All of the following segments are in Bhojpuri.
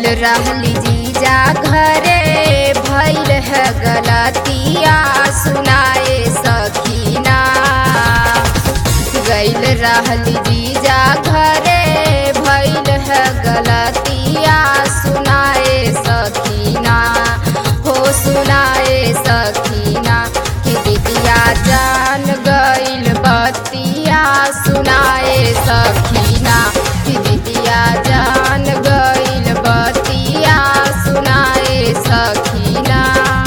रहली जीजा घरे भैल है गलतिया सुनाए सखीना गैल रहली जीजा घरे भैल है गलतिया सुनाए सखीना हो सुनाए सखीना कि दीदिया जान गैल बतिया सुनाए सखीना कि दीदिया जान गैल बतिया सुनाए सखीना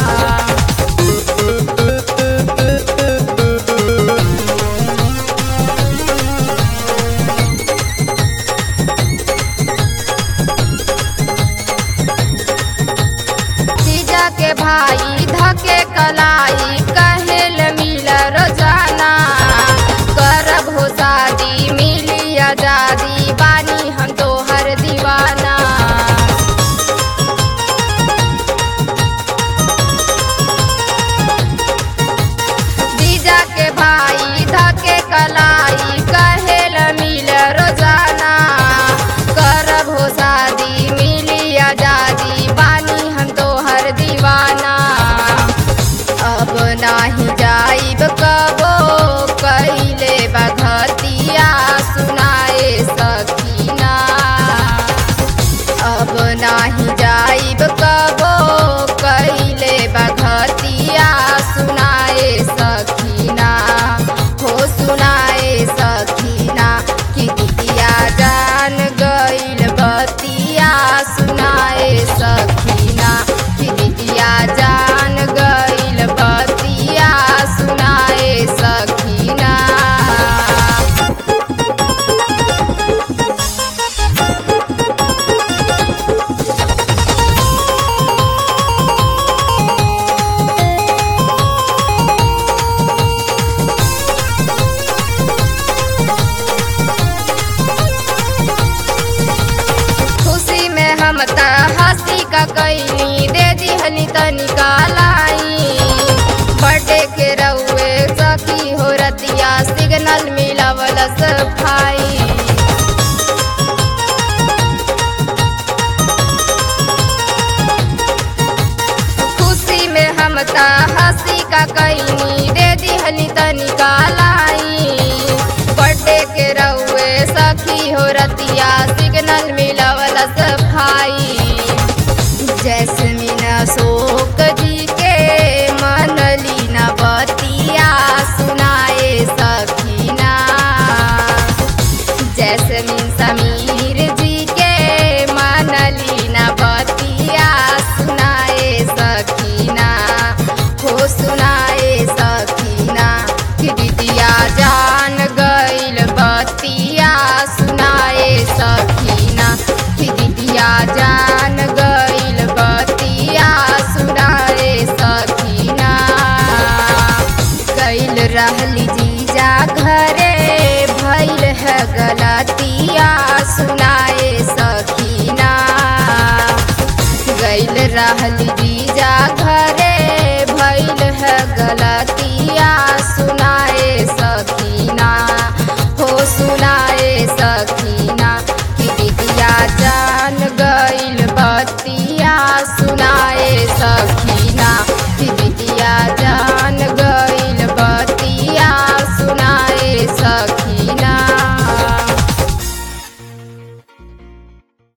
जीजा के भाई धके कलाई कहेल मिल रोजाना करब हो शादी मिली आजादी बानी हम तोहर दीवाना जीजा के भाई धके कलाई कहेल मिल रोजाना करब हो शादी मिली आजादी बानी हम तोहर दीवाना अब नाही जाइब कबो कइले बघतिया सुनाए सकीना अब नाही जाइब कबो कइले बघतिया सुनाए सकीना हो सुनाए सकीना कि दितिया जान गइल बतिया सुनाए सकीना कि दितिया जान गइल बतिया सुनाए सकीना खुशी में हम त हंसी का कैनी दे दिहनी तनिका लाई बर्थडे के रउए सखी हो रतिया सिग्नल मिलावल सफाई खुशी में हम त हंसी का कैनी दे दिहनी तनिका लाई बर्थडे के रउए सखी हो रतिया सिग्नल मिलावल सफाई जैसमिन अशोक जी के मनली न बतिया सुनाए सखीना जैसमिन समीर जी के मनली न बतिया सुनाए सखीना हो सुनाए सखीना कि दीदिया जान गइल बतिया सुनाए सखीना कि दीदिया जान गइल बतिया सुनाए सखीना गइल रहली जीजा घरे भइल है गलतिया सुनाए सखीना गइल रहली